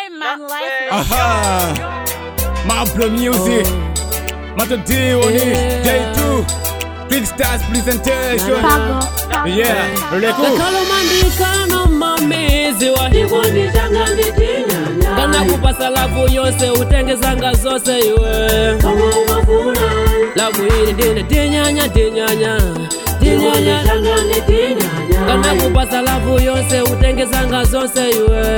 Man Life. Aha! Mablo Music. Matodi Oni. J2. Big Stars Presentation. Pago. Yeah, Leku. kalomandikano mamezi wahikondichangandichinyanya kana kupasa lavu yose utengezanga zose iwe lavu ili ndine tinyanya tinyanya tinyanya kana kupasa lavu yose utengezanga zose iwe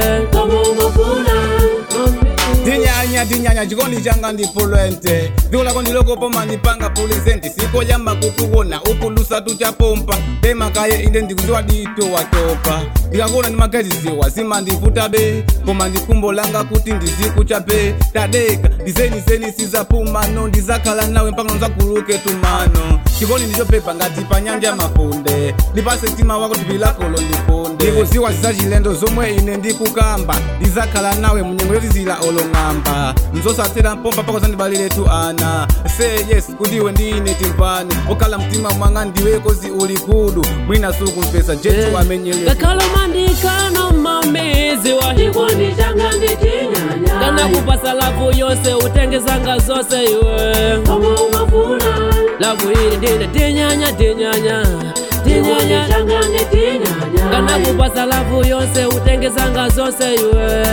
Dinyanya dinyanya chikondi changa ndipulente dziko lako ndilokopo mandipanga pulizenti sikoyamba kukuona ukulusa tuchapompa temakaye inde ndikuziwa dito watopa ndikakuona ndimageziziwa zimandivuta be koma ndikumbo langa kuti ndizikuchape tadeka ndizeniseni sizapumano ndizakhala nawe mpaka nzakuluke tumano chikondi ndichopepa ngati pa nyanja mafunde ndipase mtima wako thupi lakolo ndifunde ndikuziwa zizachilendo zomwe ine ndikukamba ndizakhala nawe munyengo yotizira olong'amba mzosathera mpompa pako zandibaliretu ana say yes kundiwe ndine timpani okhala mtima mwanga ndiwe kozi uli kudu mwina sukumpesa jetu amenyele kakalomandikano mamezi wahikondichangandichinyanya kana kupasa lavu yose utengezanga zose iwe lavu ili ndine tinyanya tinyanya tinyanya kana kupasa lavu yose utengezanga zose iwe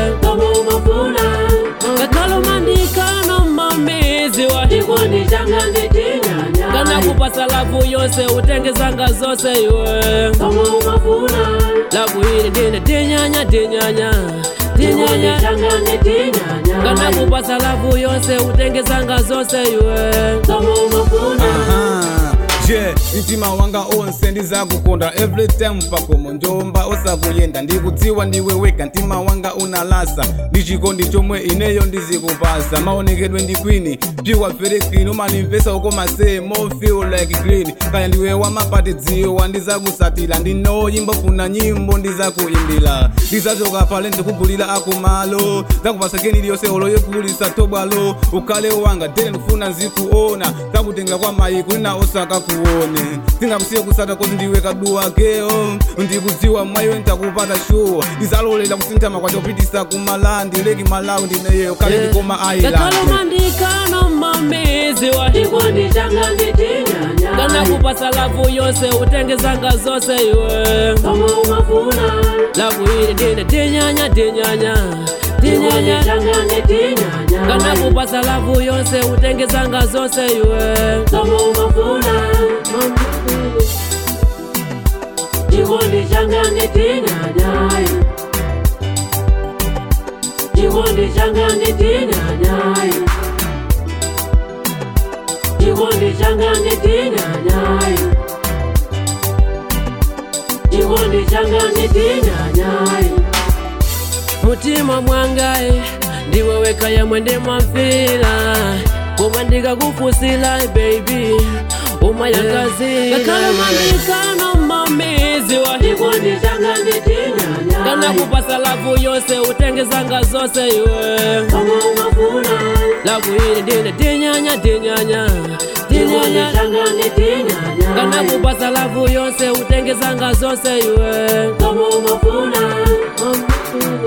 kakalomandikano mamezi wahikondichangandichinyanya kana kupasa lavu yose utengezanga zose iwe lavu ili ndine tinyanya tinyanya tinyanya kana kupasa lavu yose utengezanga zose iwe Aha. je mtima wanga onse ndizakukonda every time pakomo njomba osakuyenda ndikudziwa ndiwe weka mtima wanga unalasa ndichikondi chomwe ineyo ndizikupasa maonekedwe ndi kwini pure very clean umanimvesa uko masee more feel like green kaya ndiwe wamapati dziwa ndizakusatira ndinoyimba funa nyimbo ndizakuimbira ndizachoka pale ndikugulira akumalo zakupasa keni liyonse olo yekulisa tobwalo ukhale wanga dele ndikufuna nzikuona zakutenga kwa mayi kulina osaka kuone singakusiye kusata kozi ndiwe kaduwa keo ndikudziwa mwayiwe ntakupata shuwa ndizalolela kusinthama kwachopitisa kumalandi leki malawi ndineyeyo khale ndikoma island kakalomandikano mamezi wahikondichangandichinyanya kana kupasa lavu yose utengezanga zose iwe lavu ili ndine tinyanya tinyanya tinyanya kana kupasa lavu yose utengezanga zose iwe mutima mwangaye ndiwe wekaya mwende mwamfila koma ndikakufusila baby umayangazila kakalomandikano mamezi wahikondichangandichinyanya kana kupasa lavu yose utengezanga zose iwe lavu ili ndine tinyanya tinyanya tinyanya kana kupasa lavu yose utengezanga zose iwe